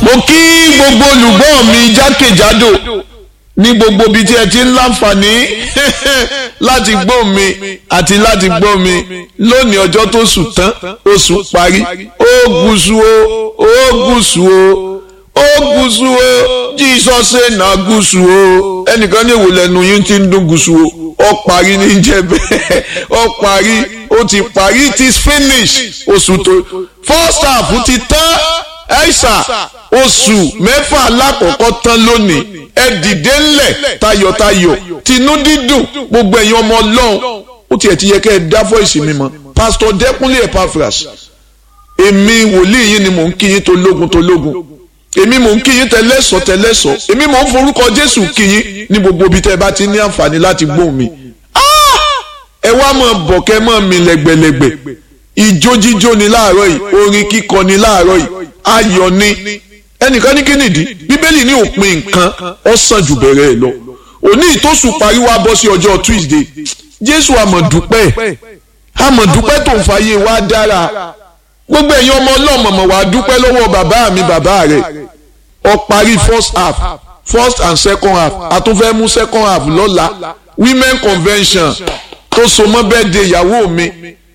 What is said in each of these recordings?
mo kí gbogbo olùgbọ́ mi jákèjádò ní gbogbo ibi tí ẹ ti ń láǹfààní láti gbọ́ mi àti láti gbọ́ mi lónìí ọjọ́ tó sùn tán oṣù parí ó gúúsù o ó gúúsù o ó gúúsù o Jesus say na gúúsù o ẹnìkan ní èwò lẹ́nu yín ti ń dún gúúsù o ó parí ní jẹ́ bẹ́ẹ̀ ó parí ó ti parí it is finished oṣù tó first half ti tán ẹ̀ṣà oṣù mẹ́fà alákọ̀ọ́kọ́ tán lónìí ẹ dìde ńlẹ̀ tayọ̀tayọ̀ tinú dídùn gbogbo ẹ̀yin ọmọ ọlọ́run ó tiẹ̀ ti yẹ kẹ́ ẹ dá fọ́ìsì mi mọ́ pásítọ̀ dẹ́kunlé epaphras èmi wòlíì yín ni mò ń kí yín tológun tológun èmi mò ń kí yín tẹlẹ́sọ̀ tẹlẹ́sọ̀ èmi mò ń forúkọ jésù kí yín ní gbogbo ibi tẹ́ ẹ bá ti ní àǹfààní láti gbóhùn mi ẹ wá mọ̀ bọ̀ kẹ́ mọ̀ mi lẹ́gbẹ̀lẹ́gbẹ̀ ìjó jíjó ni láàárọ̀ yìí orin kíkọ ni láàárọ̀ yìí ayọ̀ ni ẹnìkan ní kínìdí bíbélì ní òpin nǹkan ó sàn jù bẹ̀rẹ̀ ẹ̀ lọ òní ìtòsùn parí wá bọ́ sí ọjọ́ tuesday jésù àmọ̀dúpẹ́ àmọ̀dúpẹ́ tó ń fàyè wá dára gbogbo ẹ̀yin ọmọ ọlọ́mọ̀mọ̀ wá dúpẹ́ lọ́wọ́ bàbá mi bàbá rẹ̀ ó parí first half first and second half a tún fẹ́ mú second half lọ́la women convention tó so mọ́ bẹ́ẹ̀ de ìyàwó mi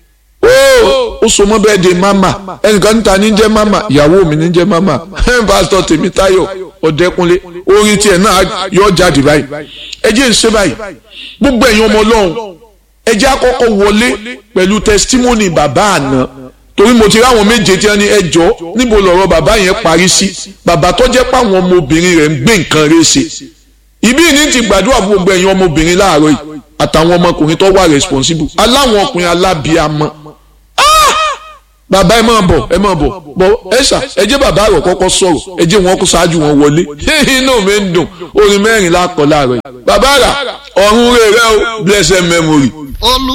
ó so mọ́ bẹ́ẹ̀ de mama ẹnìkan níta ní jẹ́ mama ìyàwó mi ní jẹ́ mama pásítọ̀ Tèmítáyọ̀ Ọ̀dẹ́kúnlé orin tiẹ̀ náà yọ jáde báyìí ẹ jẹ́ ń ṣe báyìí gbogbo ẹ̀yin ọmọ ọlọ́run ẹ jẹ́ àkọ́kọ́ wọlé pẹ̀lú testimony bàbá àná torí mo ti rí àwọn méje tí wọ́n ní ẹjọ́ níbo lọ̀rọ̀ bàbá yẹn parí sí bàbá tó jẹ́ pé àwọn ọmọbìnrin rẹ̀ ń gbé nǹkan rẹ̀ ṣe ìbí ní ti gbàdúrà fún gbogbo ẹ̀yin ọmọbìnrin láàárọ̀ yìí àtàwọn ọmọkùnrin tó wà responsible aláwọn ọkùnrin alábíàmọ́ bàbá ẹ máa bọ̀ ẹ máa bọ̀ bọ̀ ẹ ṣà ẹ jẹ́ bàbá rẹ̀ kọ́kọ́ sọ̀rọ̀ ẹ jẹ́ wọn kó ṣáájú wọn wọlé inú mi ń dùn orin mẹ́rin lákọ̀ láàárọ̀ yìí bàbá rà ọ̀run rẹ̀ rẹ̀ o blessed memory.